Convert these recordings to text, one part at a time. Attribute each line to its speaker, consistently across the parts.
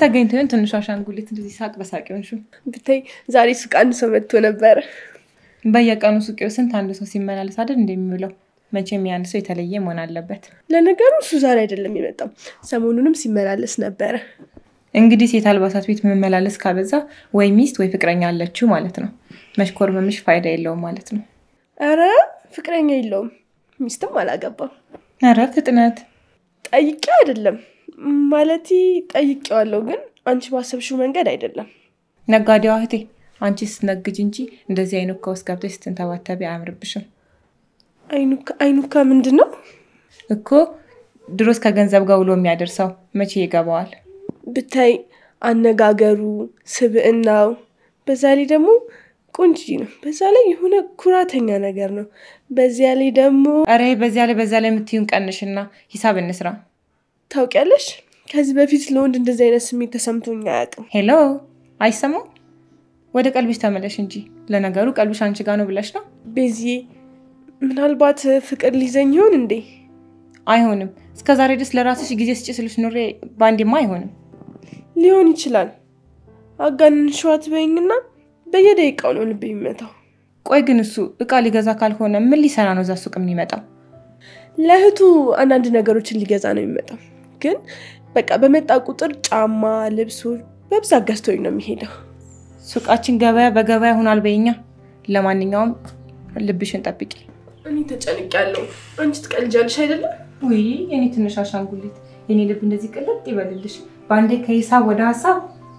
Speaker 1: ተገኝቶ ይሆን ትንሿ አሻንጉሊት እንደዚህ ሳቅ በሳቅ ሆንሽው?
Speaker 2: ብታይ ዛሬ ሱቅ አንድ ሰው መጥቶ ነበረ።
Speaker 1: በየቀኑ ሱቅ ስንት አንድ ሰው ሲመላለስ አይደል እንደሚውለው። መቼም ያን ሰው የተለየ መሆን አለበት።
Speaker 2: ለነገሩ እሱ ዛሬ አይደለም የመጣው፣ ሰሞኑንም ሲመላለስ ነበረ።
Speaker 1: እንግዲህ ሴት አልባሳት ቤት መመላለስ ካበዛ ወይ ሚስት ወይ ፍቅረኛ አለችው ማለት ነው። መሽኮርመምሽ ፋይዳ የለውም ማለት ነው።
Speaker 2: ኧረ ፍቅረኛ የለውም ሚስትም አላገባም።
Speaker 1: ኧረ ፍጥነት
Speaker 2: ጠይቄ አይደለም ማለቴ ጠይቄዋለሁ፣ ግን አንቺ ባሰብሽው መንገድ አይደለም።
Speaker 1: ነጋዴዋ እህቴ፣ አንቺ ስትነግጅ እንጂ እንደዚህ አይኑካ ውስጥ ገብተሽ ስትንተባተቢ አያምርብሽም
Speaker 2: አይኑካ አይኑካ ምንድን ነው
Speaker 1: እኮ። ድሮስ ከገንዘብ ጋር ውሎ የሚያደርሰው መቼ ይገባዋል?
Speaker 2: ብታይ አነጋገሩ፣ ስብዕናው፣ በዛ ላይ ደግሞ ቆንጆ ነው። በዛ ላይ የሆነ ኩራተኛ ነገር ነው። በዚያ ላይ ደግሞ
Speaker 1: ኧረ በዚያ ላይ በዛ ላይ የምትዩን ቀንሽና ሂሳብ እንስራ።
Speaker 2: ታውቂያለሽ፣ ከዚህ በፊት ለወንድ እንደዚህ አይነት ስሜት ተሰምቶኝ አያውቅም።
Speaker 1: ሄሎ፣ አይሰማም? ወደ ቀልብሽ ተመለሽ እንጂ። ለነገሩ ቀልብሽ አንቺ ጋር ነው ብለሽ ነው።
Speaker 2: ቤዚዬ፣ ምናልባት ፍቅር ሊይዘኝ ይሆን እንዴ?
Speaker 1: አይሆንም። እስከ ዛሬ ድረስ ለራስሽ ጊዜ ስጭ ስልሽ ኑሬ በአንዴማ አይሆንም።
Speaker 2: ሊሆን ይችላል። አጋንን ሸዋት በይኝና በየደቂቃው ነው ልብ የሚመታው።
Speaker 1: ቆይ ግን እሱ እቃ ሊገዛ ካልሆነ ምን ሊሰራ ነው እዛ ሱቅ የሚመጣው?
Speaker 2: ለእህቱ አንዳንድ ነገሮችን ሊገዛ ነው የሚመጣው። ግን በቃ በመጣ ቁጥር ጫማ፣ ልብሶች በብዛት ገዝቶኝ ነው የሚሄደው።
Speaker 1: ሱቃችን ገበያ በገበያ ሆኗል በይኛ። ለማንኛውም ልብሽን ጠብቂ።
Speaker 2: እኔ ተጨንቄያለሁ። አንቺ ትቀልጃለሽ አይደለም?
Speaker 1: ውይ የኔ ትንሽ አሻንጉሊት፣ የኔ ልብ እንደዚህ ቅልጥ ይበልልሽ በአንዴ ከሂሳብ ወደ ሀሳብ።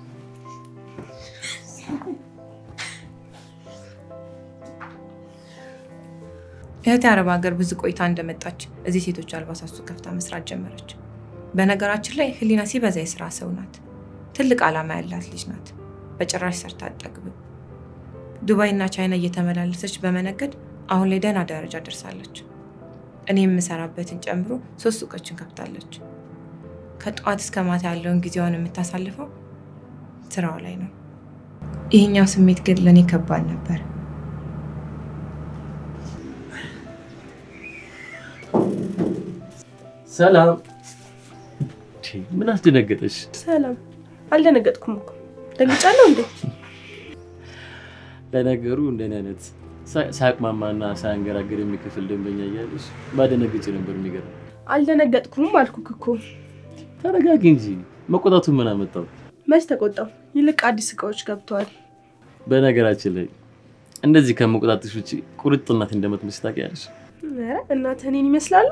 Speaker 1: እህቴ አረብ ሀገር ብዙ ቆይታ እንደመጣች እዚህ ሴቶች አልባሳት ሱቅ ከፍታ መስራት ጀመረች። በነገራችን ላይ ህሊና ሲበዛ የስራ ሰው ናት። ትልቅ ዓላማ ያላት ልጅ ናት። በጭራሽ ሰርታ አትጠግብም። ዱባይ እና ቻይና እየተመላለሰች በመነገድ አሁን ላይ ደህና ደረጃ ደርሳለች። እኔ የምሰራበትን ጨምሮ ሶስት ሱቆችን ከፍታለች። ከጠዋት እስከ ማታ ያለውን ጊዜዋን የምታሳልፈው ስራዋ ላይ ነው። ይህኛው ስሜት ግን ለእኔ ከባድ ነበር።
Speaker 3: ሰላም። ምን አስደነገጠሽ?
Speaker 2: ሰላም። አልደነገጥኩም እኮ ደንግጫለሁ እንዴ?
Speaker 3: ለነገሩ እንደኔ አይነት ሳያቅማማና ሳያንገራገር የሚከፍል ደንበኛ እያለሽ ባደነግጭ ነበር የሚገርም።
Speaker 2: አልደነገጥኩም አልኩክ እኮ።
Speaker 3: ተረጋጊ እንጂ መቆጣቱን ምን አመጣው?
Speaker 2: መች ተቆጣው? ይልቅ አዲስ እቃዎች ገብተዋል።
Speaker 3: በነገራችን ላይ እንደዚህ ከመቆጣትሽ ውጭ ቁርጥ እናት እንደምትመስል ታውቂያለሽ።
Speaker 2: ኧረ እናትህ እኔን ይመስላሉ?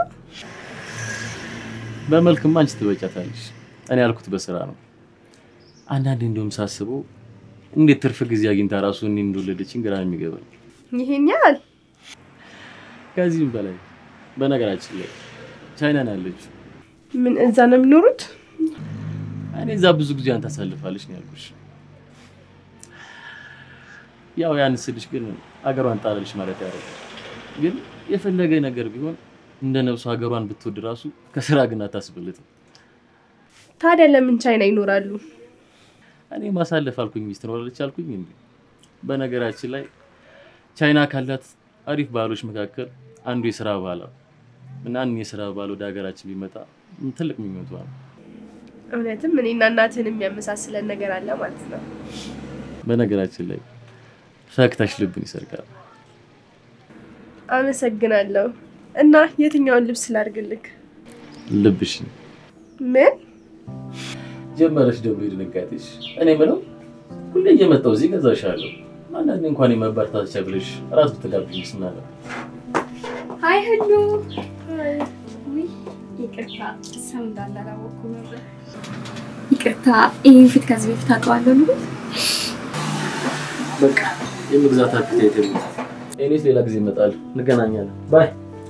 Speaker 3: በመልክማ አንቺ ትበጫታለሽ። እኔ ያልኩት በስራ ነው። አንዳንዴ እንዲሁም ሳስበው እንዴት ትርፍ ጊዜ አግኝታ ራሱ እኔ እንደወለደችኝ ግራ ነው የሚገባኝ።
Speaker 2: ይሄን ያህል
Speaker 3: ከዚህም በላይ በነገራችን ላይ ቻይና ነው ያለችው።
Speaker 2: ምን እዛ ነው የሚኖሩት?
Speaker 3: እኔ እዛ ብዙ ጊዜ አንተ ታሳልፋለች ነው ያልኩሽ። ያው ያን ስልሽ ግን አገሯን ጣለልሽ ማለት ያደርጋል። ግን የፈለገ ነገር ቢሆን እንደ ነብሱ ሀገሯን ብትወድ ራሱ ከስራ ግን አታስብልትም።
Speaker 2: ታዲያ ለምን ቻይና ይኖራሉ?
Speaker 3: እኔ ማሳለፍ አልኩኝ ሚስት ትኖራለች አልኩኝ እንዴ? በነገራችን ላይ ቻይና ካላት አሪፍ ባህሎች መካከል አንዱ የስራ ባህል ነው እና እኔ የስራ ባህል ወደ ሀገራችን ቢመጣ ትልቅ ምኞቷ ነው።
Speaker 2: እውነትም እኔና እናትህን የሚያመሳስለን ነገር አለ ማለት ነው።
Speaker 3: በነገራችን ላይ ፈገግታሽ ልብን ይሰርቃል።
Speaker 2: አመሰግናለሁ። እና የትኛውን ልብስ ላድርግልክ?
Speaker 3: ልብሽ
Speaker 2: ምን
Speaker 3: ጀመረሽ ደግሞ የድንጋጤሽ። እኔ ምለው ሁሌ እየመጣሁ እዚህ ገዛሻለሁ። አንዳንዴ እንኳን የመበርታቻ ብለሽ እራት ብትጋብዥኝ ስናለ
Speaker 4: ሀይ ህሉ ውይ ይቅርታ ሰው እንዳለ አላወኩም ነበር። ይቅርታ ይህን ፊት ከዚህ በፊት አውቀዋለሁ ልበል?
Speaker 3: በቃ የመግዛት አፒታይት የለም። እኔስ ሌላ ጊዜ እመጣለሁ፣ እንገናኛለን። ባይ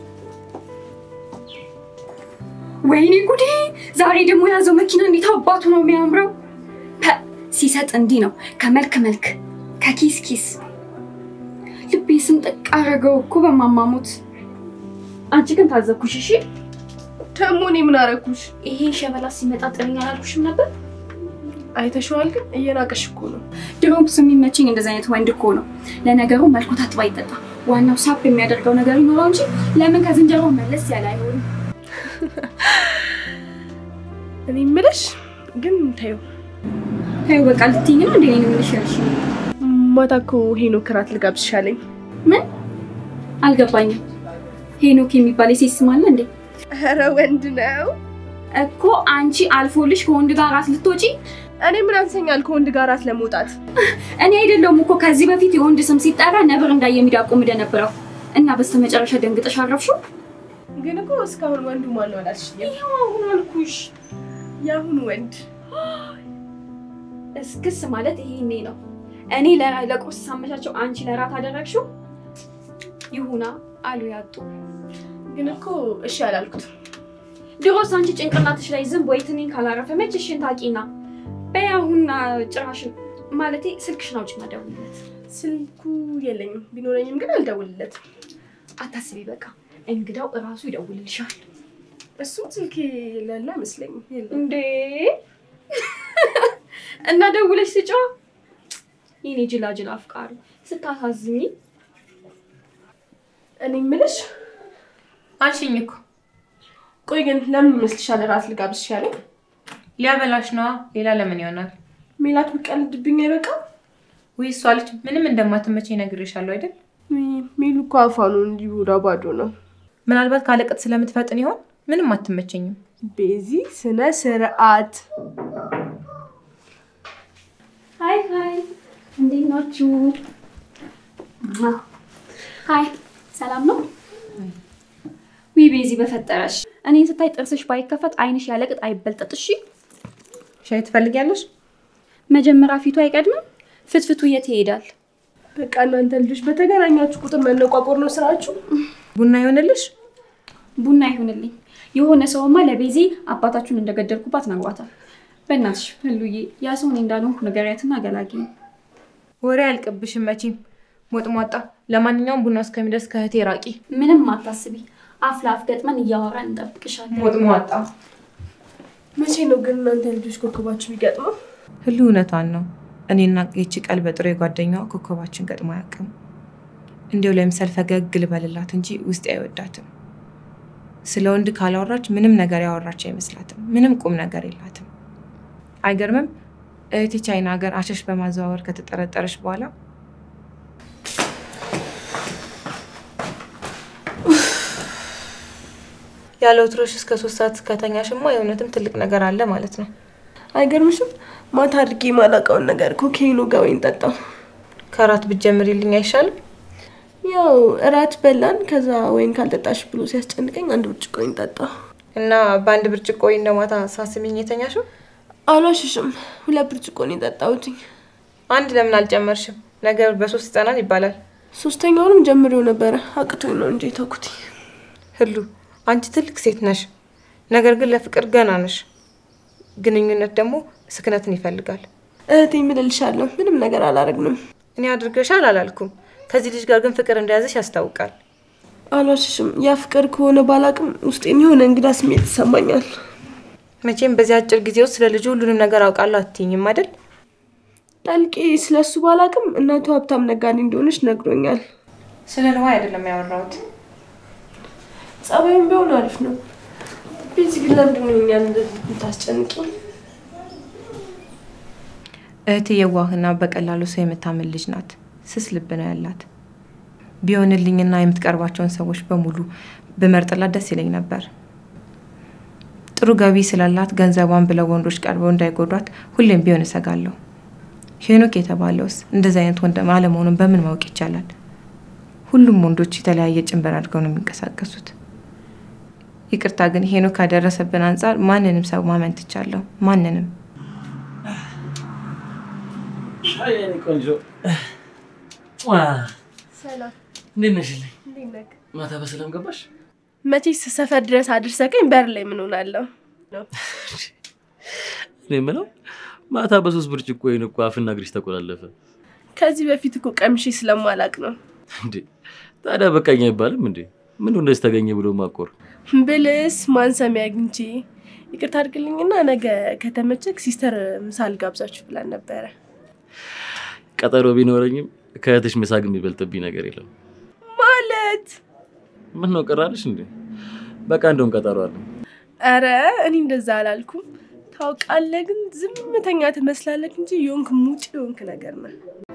Speaker 4: ወይኔ ጉዴ! ዛሬ ደግሞ የያዘው መኪና እንዴት አባቱ ነው የሚያምረው! ፐ ሲሰጥ እንዲህ ነው ከመልክ መልክ ከኪስ ኪስ። ልቤ ስንጥቅ አደረገው እኮ በማማሙት። አንቺ ግን ታዘብኩሽ። እሺ
Speaker 2: ደግሞ እኔ ምን አደረኩሽ?
Speaker 4: ይሄ ሸበላ ሲመጣ ጥሪኝ አላልኩሽም ነበር?
Speaker 2: አይተሽዋል፣ ግን እየናቀሽ እኮ ነው።
Speaker 4: ድሮም ስ የሚመቸኝ እንደዚህ አይነት ወንድ እኮ ነው። ለነገሩ መልኩ ታጥባ ይጠጣ፣ ዋናው ሳብ የሚያደርገው ነገር ይኖረው እንጂ ለምን ከዝንጀሮ መለስ ያለ አይሆንም።
Speaker 2: እኔ የምልሽ ግን ተይው፣
Speaker 4: ተይው በቃ ልትይኝ ነው እንዴ? እኔን የምልሽ ያልሽ
Speaker 2: ማታ እኮ ሄኖክ እራት ልጋብዝሽ አለኝ።
Speaker 4: ምን አልገባኝም። ሄኖክ የሚባል የሴት ስም አለ እንዴ?
Speaker 2: ኧረ ወንድ ነው።
Speaker 4: እኮ አንቺ አልፎልሽ ከወንድ ጋር ራት ልትወጪ?
Speaker 2: እኔ ምን አንሰኛል ከወንድ ጋር እራት ለመውጣት?
Speaker 4: እኔ አይደለሁም እኮ ከዚህ በፊት የወንድ ስም ሲጠራ ነብር እንዳየ የሚዳቁም ነበረው እና በስተመጨረሻ ደንግጠሽ አረፍሽው።
Speaker 2: ግን እኮ እስካሁን ወንዱ ማን ነው አላልሽኝም?
Speaker 4: ይኸው አሁን አልኩሽ።
Speaker 2: የአሁኑ ወንድ
Speaker 4: እስክስ ማለት ይሄኔ ነው። እኔ ለራ- ለቁርስ ሳመቻቸው አንቺ ለራት አደረግሽው። ይሁና አሉ ያጡ።
Speaker 2: ግን እኮ እሺ አላልኩትም።
Speaker 4: ድሮስ አንቺ ጭንቅላትሽ ላይ ዝንብ ወይ ትንኝ ካላረፈ መች እሽን ታቂና በይ አሁን ጭራሽን ማለቴ ስልክሽን አውጪና ደውይለት።
Speaker 2: ስልኩ የለኝም፣ ቢኖረኝም ግን አልደውልለትም።
Speaker 4: አታስቢ፣ በቃ እንግዳው እራሱ ይደውልልሻል።
Speaker 2: እሱም ስልክ የሌለ አይመስለኝም። የለም።
Speaker 4: እንዴ እና ደውለሽ ስጫ የኔ ጅላጅል አፍቃሪ ስታሳዝኝ።
Speaker 2: እኔ የምልሽ
Speaker 1: አልሽኝ እኮ
Speaker 2: ቆይ ግን ለምን ይመስልሻል እራት ልጋብዝሽ ያለኝ?
Speaker 1: ሊያበላሽ ነዋ። ሌላ ለምን ይሆናል?
Speaker 2: ሜላት ብቀልድብኝ አይበቃም?
Speaker 1: ውይ እሷ ልጅ ምንም እንደማትመቸኝ ነግሬሻለሁ አይደል?
Speaker 2: ሚሉ እኮ አፋኑ እንዲሁ ባዶ ነው።
Speaker 1: ምናልባት ካለቅጥ ስለምትፈጥን ይሆን? ምንም አትመቸኝም።
Speaker 2: ቤዚ ስነ ስርዓት።
Speaker 4: ሀይ ሀይ፣ እንዴት ናችሁ? ሀይ፣ ሰላም ነው? ዊ ቤዚ በፈጠረሽ እኔን ስታይ ጥርስሽ ባይከፈት አይንሽ ያለቅጥ አይበልጠጥ። እሺ
Speaker 1: ሻይ ትፈልጊያለሽ?
Speaker 4: መጀመሪያ ፊቱ አይቀድምም? ፍትፍቱ የት ይሄዳል?
Speaker 2: በቃ እናንተ ልጆች በተገናኛችሁ ቁጥር መነቋቆር ነው ስራችሁ።
Speaker 1: ቡና ይሆንልሽ?
Speaker 4: ቡና ይሁንልኝ። የሆነ ሰውማ ለቤዚ አባታችሁን እንደገደልኩባት ነግሯታል። በእናትሽ ህሉዬ ያ ሰው እኔ እንዳልሆንኩ ንገሪያትና ገላጊ።
Speaker 1: ወሬ አልቅብሽም መቼም ሞጥሟጣ። ለማንኛውም ቡና እስከሚደርስ ከእህቴ ራቂ።
Speaker 4: ምንም አታስቢ፣ አፍ ለአፍ ገጥመን እያወራን እንጠብቅሻለን።
Speaker 1: ሞጥሟጣ።
Speaker 2: መቼ ነው ግን እናንተ ልጆች ኮከባችሁ የሚገጥመው?
Speaker 1: ህሉ እውነቷን ነው። እኔና ይቺ ቀል በጥሩ የጓደኛዋ ኮከባችን ገጥሞ አያውቅም። እንዲያው ለምሳሌ ፈገግ ልበልላት እንጂ ውስጤ አይወዳትም። ስለ ወንድ ካላወራች ምንም ነገር ያወራች አይመስላትም። ምንም ቁም ነገር የላትም። አይገርምም? እህቴ ቻይና ሀገር አሸሽ በማዘዋወር ከተጠረጠረች በኋላ ያለ ወትሮሽ እስከ ሶስት ሰዓት ከተኛሽማ የእውነትም ትልቅ ነገር አለ ማለት ነው።
Speaker 2: አይገርምሽም? ማታ አድርጌ የማላውቀውን ነገር ኮኬኑ ጋር ወይን ጠጣው።
Speaker 1: ከራት ብትጀምሪልኝ አይሻልም?
Speaker 2: ያው እራት በላን። ከዛ ወይን ካልጠጣሽ ብሎ ሲያስጨንቀኝ አንድ ብርጭቆ ወይን ጠጣ።
Speaker 1: እና በአንድ ብርጭቆ እንደ ማታ ሳስሚኝ የተኛሽው?
Speaker 2: አሏሽሽም፣ ሁለት ብርጭቆ ነው የጠጣሁትኝ።
Speaker 1: አንድ ለምን አልጨመርሽም? ነገር በሶስት ይጠናል ይባላል።
Speaker 2: ሶስተኛውንም ጀምሬው ነበረ አቅቶኝ ነው እንጂ ተውኩት።
Speaker 1: ህሉ አንቺ ትልቅ ሴት ነሽ፣ ነገር ግን ለፍቅር ገና ነሽ። ግንኙነት ደግሞ ስክነትን ይፈልጋል።
Speaker 2: እህቴ የምልልሻለሁ፣ ምንም ነገር አላረግንም።
Speaker 1: እኔ አድርገሻል አላልኩም። ከዚህ ልጅ ጋር ግን ፍቅር እንደያዘሽ ያስታውቃል።
Speaker 2: አሏሽሽም፣ ያ ፍቅር ከሆነ ባላቅም ውስጤን የሆነ እንግዳ ስሜት ይሰማኛል።
Speaker 1: መቼም በዚህ አጭር ጊዜ ውስጥ ስለ ልጁ ሁሉንም ነገር አውቃለሁ አትይኝም አይደል?
Speaker 2: ጠልቄ ስለሱ ባላቅም እናቱ ሀብታም ነጋዴ እንደሆነች ነግሮኛል።
Speaker 1: ስለ ንዋይ አይደለም ያወራሁት።
Speaker 2: ጸባዩም ቢሆን አሪፍ ነው። ቤዚ ግን ለምንድን ነው እኛን እንደዚህ የምታስጨንቂ?
Speaker 1: እህቴ የዋህና በቀላሉ ሰው የምታምን ልጅ ናት። ስስ ልብ ነው ያላት። ቢሆንልኝና የምትቀርባቸውን ሰዎች በሙሉ ብመርጥላት ደስ ይለኝ ነበር። ጥሩ ገቢ ስላላት ገንዘቧን ብለው ወንዶች ቀርበው እንዳይጎዷት ሁሌም ቢሆን እሰጋለሁ። ሄኖክ የተባለውስ እንደዚህ አይነት ወንድ አለመሆኑን በምን ማወቅ ይቻላል? ሁሉም ወንዶች የተለያየ ጭንበር አድርገው ነው የሚንቀሳቀሱት። ይቅርታ ግን ሄኖክ ካደረሰብን አንጻር ማንንም ሰው ማመን ትቻለሁ። ማንንም
Speaker 3: አይ የኔ ቆንጆ
Speaker 2: ሰላም፣
Speaker 3: እንዴት ነሽልኝ?
Speaker 2: እንዴት ነህ?
Speaker 3: ማታ በሰላም ገባሽ?
Speaker 2: መቼስ ሰፈር ድረስ አድርሰቀኝ በር ላይ ምን ሆናለሁ?
Speaker 3: እኔ የምለው ማታ በሶስት ብርጭቆ ወይን እኮ አፍና እግርሽ ተቆላለፈ
Speaker 2: ከዚህ በፊት እኮ ቀምሼ ስለማላቅ ነው።
Speaker 3: እንዴ። ታዲያ በቃኝ አይባልም እንዴ? ምን እንደዚህ ተገኘ ብሎ ማቆር?
Speaker 2: ብልስ ማን ሰሚ አግኝቼ ይቅርታ አድርግልኝና ነገ ከተመቸክ ሲስተር ምሳ ልጋብዛችሁ ብላን ነበረ።
Speaker 3: ቀጠሮ ቢኖረኝም ከእህትሽ ምሳ ግን የሚበልጥብኝ ነገር የለም።
Speaker 2: ማለት
Speaker 3: ምን ነው ቀራልሽ እንዴ? በቃ እንደውም ቀጠሮ አለ።
Speaker 2: ኧረ እኔ እንደዛ አላልኩም። ታውቃለህ፣ ግን ዝምተኛ ትመስላለህ እንጂ የሆንክ ሙጭ የሆንክ ነገር ነው።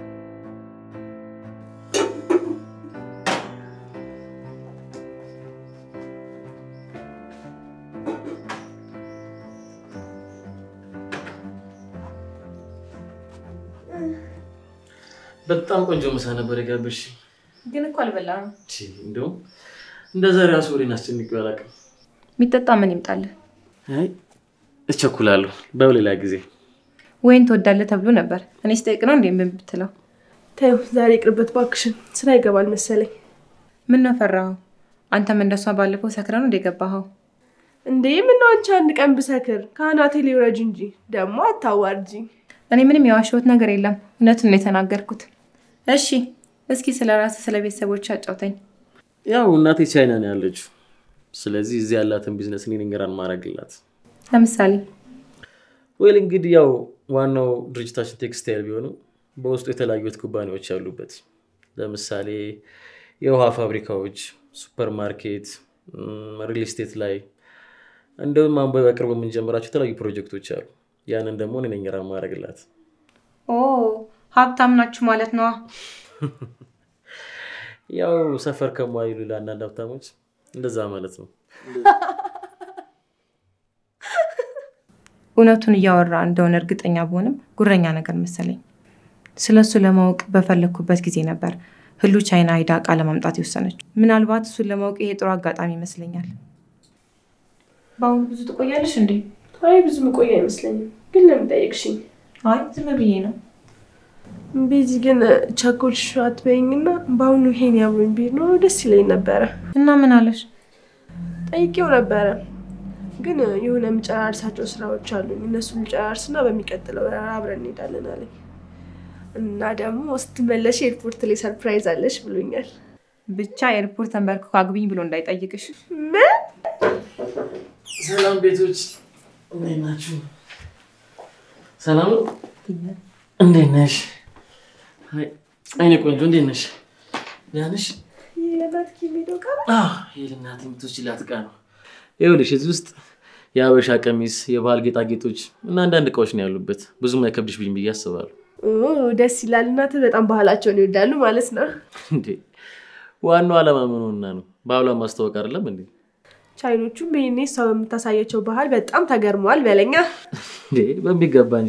Speaker 3: በጣም ቆንጆ ምሳ ነበር የጋበዝሽ።
Speaker 1: ግን እኮ አልበላም።
Speaker 3: እንደውም እንደ ዛሬ አስወሬን አስጨንቄው አላውቅም።
Speaker 1: የሚጠጣ ምን ይምጣልህ?
Speaker 3: አይ እቸኩላለሁ፣ በሌላ ጊዜ
Speaker 1: ወይን ትወዳለህ ተብሎ ነበር። እኔ ስጠይቅ ነው እንዴ ምን ብትለው?
Speaker 2: ተይው ዛሬ ይቅርበት ባክሽን፣ ስራ ይገባል መሰለኝ።
Speaker 1: ምን ነው ፈራኸው? አንተም እንደሷ ባለፈው ሰክረህ ነው እንደ ገባኸው?
Speaker 2: እንዴ ምነው አንቺ አንድ ቀን ብሰክር ከአናቴ ሊውረጅ እንጂ ደግሞ አታዋርጂ።
Speaker 1: እኔ ምንም የዋሸሁት ነገር የለም፣ እውነቱን ነው የተናገርኩት። እሺ እስኪ ስለ ራስህ ስለ ቤተሰቦች አጫውተኝ።
Speaker 3: ያው እናቴ ቻይና ነው ያለችው። ስለዚህ እዚህ ያላትን ቢዝነስ እኔ ነኝ ራን ማድረግላት።
Speaker 1: ለምሳሌ
Speaker 3: ወይል እንግዲህ ያው ዋናው ድርጅታችን ቴክስታይል ቢሆንም በውስጡ የተለያዩት ኩባንያዎች ያሉበት ለምሳሌ የውሃ ፋብሪካዎች፣ ሱፐር ማርኬት፣ ሪል ስቴት ላይ እንደውም አሁን በቅርቡ የምንጀምራቸው የተለያዩ ፕሮጀክቶች አሉ። ያንን ደግሞ እኔ ነኝ ራን ማድረግላት።
Speaker 1: ኦ ሀብታም ናችሁ ማለት ነዋ።
Speaker 3: ያው ሰፈር ከሟይሉ ለአንዳንድ ሀብታሞች እንደዛ ማለት ነው።
Speaker 1: እውነቱን እያወራ እንደሆነ እርግጠኛ ብሆንም ጉረኛ ነገር መሰለኝ። ስለሱ ለማወቅ በፈለግኩበት ጊዜ ነበር ህሉ ቻይና ሄዳ እቃ ለማምጣት የወሰነችው። ምናልባት እሱን ለማወቅ ይሄ ጥሩ አጋጣሚ ይመስለኛል። በአሁኑ ብዙ ትቆያለሽ እንዴ?
Speaker 2: አይ ብዙ መቆያ አይመስለኝም። ግን ለምን ጠየቅሽኝ?
Speaker 1: አይ ዝም ብዬ ነው።
Speaker 2: ቤዚ ግን ቸኮልሽ አትበይኝና በአሁኑ ይሄን ያብሮኝ ቢሄድ ኖሮ ደስ ይለኝ ነበረ።
Speaker 1: እና ምን አለሽ?
Speaker 2: ጠይቄው ነበረ ግን የሆነ የምጨራርሳቸው ስራዎች አሉኝ። እነሱን ልጨራርስና በሚቀጥለው ወር አብረን እንሄዳለን አለኝ እና ደግሞ ስትመለሽ ኤርፖርት ላይ ሰርፕራይዝ አለሽ ብሎኛል።
Speaker 1: ብቻ ኤርፖርት ተንበርክኮ አግቢኝ ብሎ እንዳይጠይቅሽ።
Speaker 2: ምን
Speaker 3: ሰላም ቤቶች፣ እንዴት ናችሁ? ሰላም ነው? እንዴት ነሽ? አይ አይኔ ቆንጆ እንዴት ነሽ? ደህና ነሽ?
Speaker 2: የናት ኪሚዶ ጋር
Speaker 3: አዎ የልናት የምትወስጂላት ዕቃ ነው። ይኸውልሽ እዚህ ውስጥ የሀበሻ ቀሚስ፣ የባህል ጌጣጌጦች እና አንዳንድ እቃዎች ነው ያሉበት። ብዙም አይከብድሽ ብኝ ብዬ አስባለሁ።
Speaker 2: ደስ ይላል። እናትህ በጣም ባህላቸውን ይወዳሉ ማለት ነው።
Speaker 3: እንዴ ዋናው ዓላማ ምን ሆና ነው? ባህሏን ማስተዋወቅ አይደለም እንዴ?
Speaker 2: ቻይኖቹም ይሄኔ እሷ በምታሳያቸው ባህል በጣም ተገርመዋል በለኛ።
Speaker 3: እንዴ በሚገባ እንጂ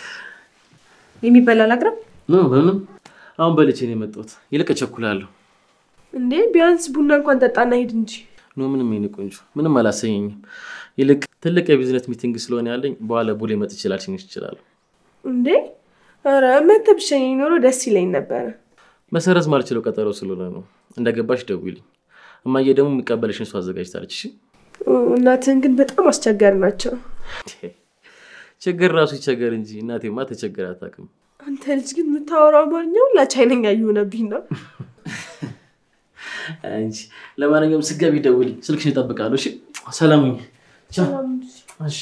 Speaker 1: የሚበላ ላቅርብ?
Speaker 3: ኖ በምንም አሁን በልቼ ነው የመጣሁት። ይልቅ እቸኩላለሁ።
Speaker 2: እንዴ ቢያንስ ቡና እንኳን ጠጣና ሂድ እንጂ።
Speaker 3: ኖ ምንም የኔ ቆንጆ ምንም አላሰኘኝም። ይልቅ ትልቅ የቢዝነስ ሚቲንግ ስለሆነ ያለኝ በኋላ ቡሌ መጥቼ ላልሽኝሽ እችላለሁ።
Speaker 2: እንዴ ኧረ መተህ ብትሸኘኝ ኖሮ ደስ ይለኝ ነበረ።
Speaker 3: መሰረዝ ማልችለው ቀጠሮ ስለሆነ ነው። እንደገባሽ ደውይልኝ። እማዬ ደግሞ የሚቀበልሽን እሱ አዘጋጅታለች። እሺ?
Speaker 2: እናትህን ግን በጣም አስቸጋሪ ናቸው።
Speaker 3: ችግር ራሱ ይቸገር እንጂ እናቴማ ተቸግር አታውቅም።
Speaker 2: አንተ ልጅ ግን የምታወራው አማርኛ ሁላ ቻይነኛ እየሆነብኝ ነው።
Speaker 3: እንጂ ለማንኛውም ስገቢ ደውልኝ፣ ስልክሽን እጠብቃለሁ። እሺ? ሰላም ሁኚ። ቻው። እሺ።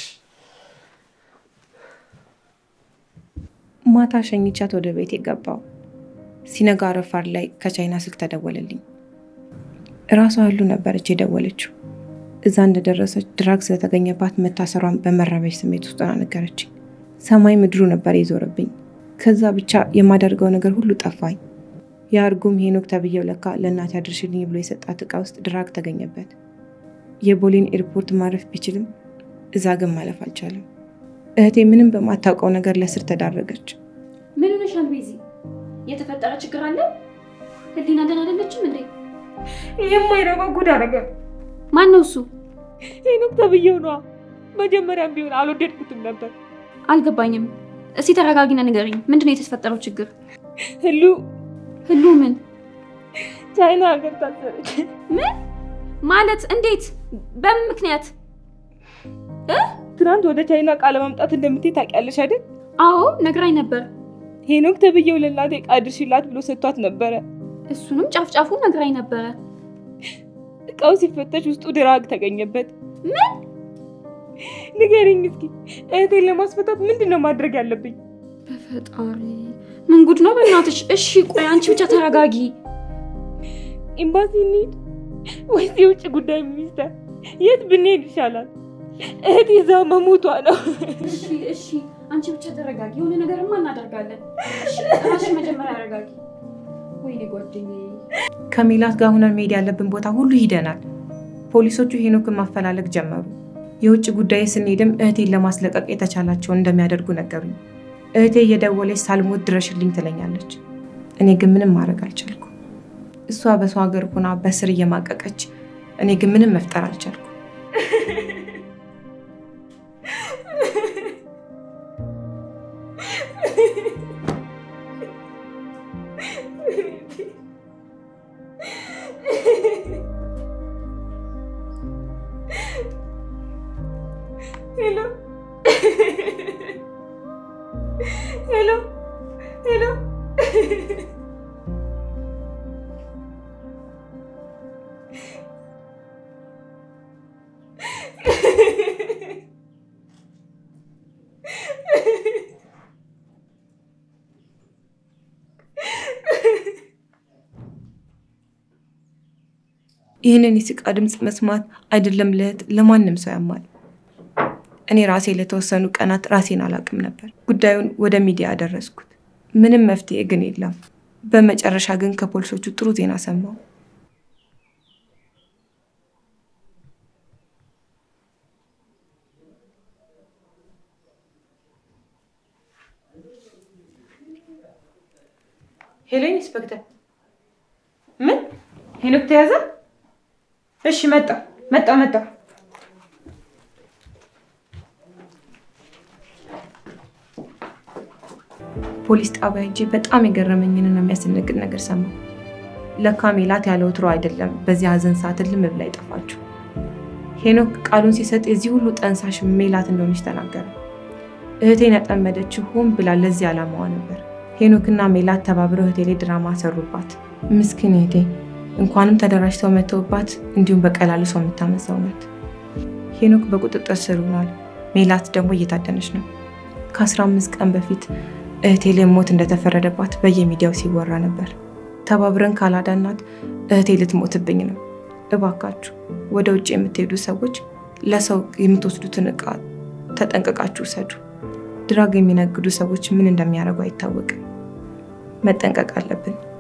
Speaker 1: ማታ ሸኝቻት ወደ ቤት የገባው ሲነጋ ረፋድ ላይ ከቻይና ስልክ ተደወለልኝ። እራሷ ሁሉ ነበረች የደወለችው። እዛ እንደደረሰች ድራግ ስለተገኘባት መታሰሯን በመረበሽ ስሜት ውስጥ ሆና ነገረችኝ። ሰማይ ምድሩ ነበር የዞረብኝ። ከዛ ብቻ የማደርገው ነገር ሁሉ ጠፋኝ። የአርጉም ሄኖክ ተብዬው ለካ ለእናቴ አድርሽልኝ ብሎ የሰጣት ዕቃ ውስጥ ድራግ ተገኘበት። የቦሌን ኤርፖርት ማረፍ ቢችልም እዛ ግን ማለፍ አልቻለም። እህቴ ምንም በማታውቀው ነገር ለስር ተዳረገች።
Speaker 4: ምን ሆነሻል ቤዚ? የተፈጠረ ችግር አለ? ህሊና ደህና አይደለችም እንዴ?
Speaker 1: የማይረባ ጉዳ ነገር
Speaker 4: ማን ነው እሱ?
Speaker 1: ሄኖክ ተብዬው ነዋ። መጀመሪያም ቢሆን አልወደድኩትም ነበር።
Speaker 4: አልገባኝም። እስቲ ተረጋጊና ንገሪኝ። ምንድን ነው የተፈጠረው ችግር?
Speaker 1: ህሉ
Speaker 4: ህሉ ምን
Speaker 1: ቻይና ሀገር ታሰረች።
Speaker 4: ምን ማለት? እንዴት? በምን ምክንያት?
Speaker 1: ትናንት ወደ ቻይና ዕቃ ለማምጣት እንደምትሄድ ታውቂያለሽ አይደል?
Speaker 4: አዎ ነግራኝ ነበር።
Speaker 1: ሄኖክ ተብዬው ለእናቴ ዕቃ አድርሽላት ብሎ ሰጥቷት ነበረ።
Speaker 4: እሱንም ጫፍጫፉ ነግራኝ ነበረ።
Speaker 1: ዕቃው ሲፈተሽ ውስጡ ድራግ ተገኘበት።
Speaker 4: ምን?
Speaker 1: ንገሪኝ እስኪ እህቴን ለማስፈታት ምንድን ነው ማድረግ ያለብኝ?
Speaker 4: በፈጣሪ ምን ጉድ ነው በእናትሽ። እሺ ቆይ አንቺ ብቻ ተረጋጊ።
Speaker 1: ኤምባሲ እንሂድ ወይስ የውጭ ጉዳይ ሚኒስቴር? የት ብንሄድ ይሻላል?
Speaker 2: እህቴ እዛው መሞቷ ነው።
Speaker 4: እሺ እሺ፣ አንቺ ብቻ ተረጋጊ። የሆነ ነገርማ እናደርጋለን። እሺ ራስሽ መጀመሪያ አረጋጊ። ወይኔ ጓደኛዬ
Speaker 1: ከሜላት ጋር ሆነን መሄድ ያለብን ቦታ ሁሉ ሂደናል። ፖሊሶቹ ሄኖክን ማፈላለግ ጀመሩ። የውጭ ጉዳይ ስንሄድም እህቴን ለማስለቀቅ የተቻላቸውን እንደሚያደርጉ ነገሩኝ። እህቴ እየደወለች ሳልሞት ድረሽልኝ ትለኛለች። እኔ ግን ምንም ማድረግ አልቻልኩ። እሷ በሰው ሀገር ሆና በስር እየማቀቀች፣ እኔ ግን ምንም መፍጠር አልቻልኩ።
Speaker 2: ሄሎ ሄሎ ሄሎ
Speaker 1: ይህንን የስቃ ድምፅ መስማት አይደለም ለእህት ለማንም ሰው ያማል። እኔ ራሴ ለተወሰኑ ቀናት ራሴን አላውቅም ነበር። ጉዳዩን ወደ ሚዲያ አደረስኩት። ምንም መፍትሄ ግን የለም። በመጨረሻ ግን ከፖሊሶቹ ጥሩ ዜና ሰማሁ። ሄሎ ኢንስፔክተር፣ ምን ሄኖክ ተያዘ? እሺ መጣ መጣ መጣ። ፖሊስ ጣቢያ ሄጄ በጣም የገረመኝንና የሚያስደነግጥ ነገር ሰማሁ። ለካ ሜላት ያለ ወትሮ አይደለም በዚህ ሀዘን ሰዓት ልም ብላ የጠፋችው። ሄኖክ ቃሉን ሲሰጥ የዚህ ሁሉ ጠንሳሽ ሜላት እንደሆነች ተናገረ። እህቴን ያጠመደችው ሆን ብላ ለዚህ ዓላማዋ ነበር። ሄኖክና ሜላት ተባብረው እህቴ ላይ ድራማ ሰሩባት። ምስኪን እህቴ እንኳንም ተደራጅተው መተውባት፣ እንዲሁም በቀላሉ ሰው የምታመዛው ናት። ሄኖክ በቁጥጥር ስር ሆኗል። ሜላት ደግሞ እየታደነች ነው። ከ15 ቀን በፊት እህቴ ላይ ሞት እንደተፈረደባት በየሚዲያው ሲወራ ነበር። ተባብረን ካላዳናት እህቴ ልትሞትብኝ ነው። እባካችሁ ወደ ውጭ የምትሄዱ ሰዎች ለሰው የምትወስዱትን እቃ ተጠንቀቃችሁ ውሰዱ። ድራግ የሚነግዱ ሰዎች ምን እንደሚያደርጉ አይታወቅም። መጠንቀቅ አለብን።